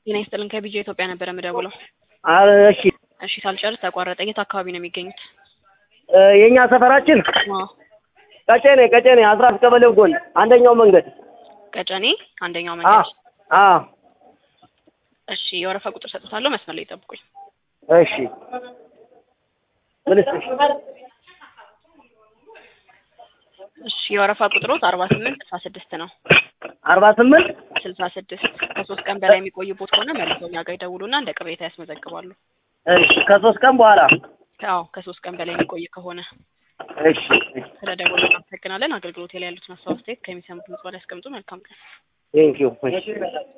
ጤና ይስጥልን ከቢጂ ኢትዮጵያ ነበረ የምደውለው። አ- እሺ እሺ ሳልጨርስ ተቋረጠ። የት አካባቢ ነው የሚገኙት? እ፣ የእኛ ሰፈራችን አዎ ቀጨኔ ቀጨኔ አስራት ቀበሌው ጎን አንደኛው መንገድ ቀጨኔ አንደኛው አ መንገድ። አ እሺ የወረፋ ቁጥር ሰጥታለሁ። መስመር ላይ ጠብቁኝ። እሺ ምን ልስጥሽ? እሺ የወረፋ ቁጥሮት አርባ ስምንት ስልሳ ስድስት ነው። አርባ ስምንት ስልሳ ስድስት ከሶስት ቀን በላይ የሚቆይቦት ከሆነ መልሰው እኛ ጋር ይደውሉና እንደ ቅሬታ ያስመዘግባሉ። እሺ ከሶስት ቀን በኋላ አዎ ከሶስት ቀን በላይ የሚቆይ ከሆነ እሺ እሺ ስለ ደውሉ እናመሰግናለን። አገልግሎት ላይ ያሉትን ሀሳብ አስተያየት ከሚሰሙት ምጽዋ ላይ ያስቀምጡ። መልካም ቀን። ቴንኪው እሺ